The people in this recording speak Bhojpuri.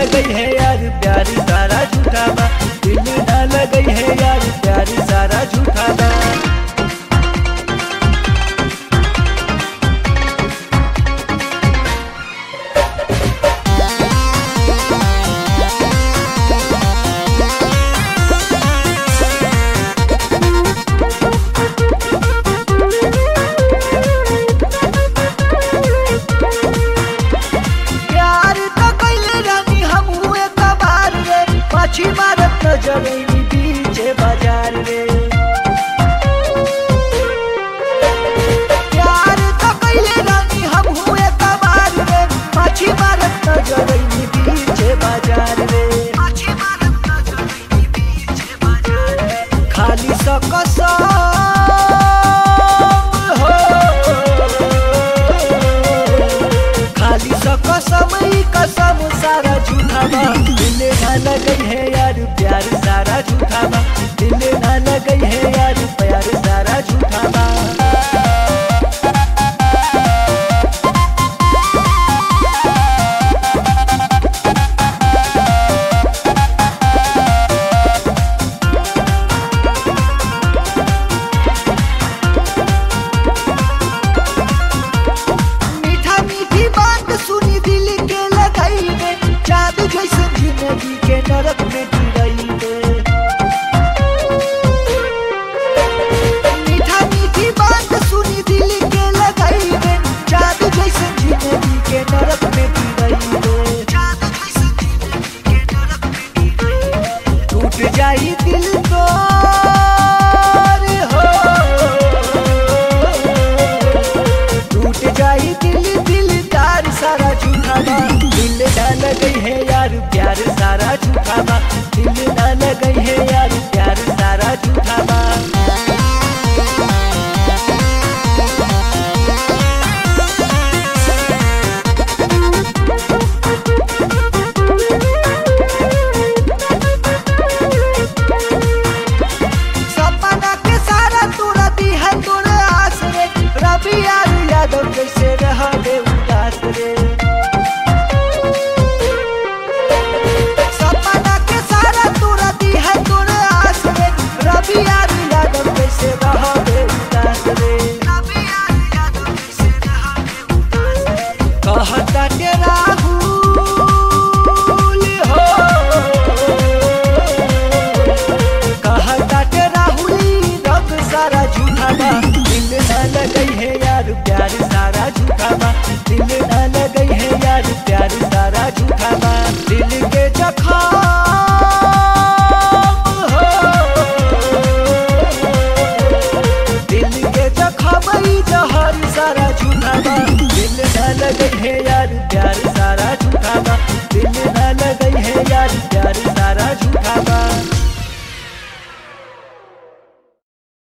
लगई है यार प्यारी सारा झूठा बा दिल ना लगई है यार प्यारी सारा झूठा बा प्यार तो कैले रानी हम हुए कबार रे पाछी मारत नजरैनी बीचे बाजार रे प्यार तो कैले रानी हम हुए कबार रे पाछी मारत नजरैनी बीचे बाजार रे पाछी मारत नजरैनी बीचे बाजार रे खाली स कसम हो खाली स कसम ही कसम सारा झूठा बा दिल ना लगई है यार प्यार सारा झूठा बा दिल ना लगई है यार प्यार सारा झूठा बा मीठा मीठी बात सुनी दिल के लगाई दे जादू जैसे जिंदगी के नरक में गिरई दे मीठा मीठी बात सुनी दिल के लगाई दे जादू जैसे जिंदगी के नरक में गिरई दे जादू जैसे जिंदगी के नरक में गिरई दे टूट जाई दिल तो हो टूट जाई दिल दिल तार सारा झूठा बा दिल ना लगई है यार प्यार सारा झूठा बा दिल ना लगई है यार प्यार सारा झूठा बा सपना के सारा तोरा दी है तोरे आस रे रवि यार यादव कैसे रह दे उदास रे सपना के सारा तोरा दी है तोरे आस रे रवि यार यादव कैसे रह दे उदास रे रवि यार यादव कैसे रह दे उदास रे कहता के राहुल हो कहता के राहुली रब सारा झूठा बा दिल ना लगई है यार प्यार सारा झूठा बा दिल ना लगई है यार प्यार सारा झूठा बा दिल के जखम हो दिल के जखम ई जहर